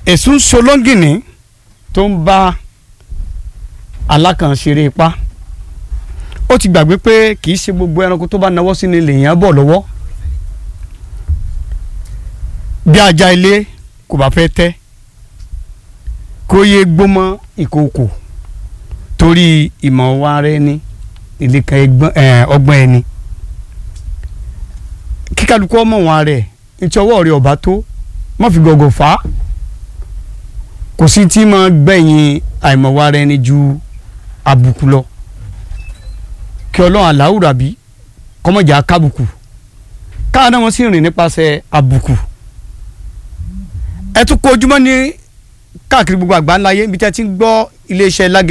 èsùn solóngìní tó ń bá alákànṣeré ipá ó ti gbàgbé pé kì í ṣe gbogbo ẹranko tó bá nawọ́ sí ni lèèyàn bọ̀ lọ́wọ́ bí ajá ilé kò bá fẹ́ tẹ́ kó yé gbómọ ìkòkò torí ìmọ̀ wa rẹ ní ìlẹ̀kẹ̀ ọgbọ́n ẹni kíkálukú ọmọ wọn rẹ̀ ntí ọwọ́ rẹ̀ ọba tó má fi gọ̀gọ̀ fà á kò sí tí máa gbẹ̀yìn àìmọ̀wá rẹ ni ju àbùkù lọ kí ọlọ́run aláwùrà bí kọ́mọ̀jà kábùkù káwọn náà wọ́n sì rìn nípasẹ̀ àbùkù ẹ tún kó ojúmọ́ ní káàkiri gbogbo àgbáńláyé ibi tí a ti ń gbọ́ iléeṣẹ́ lágẹ̀.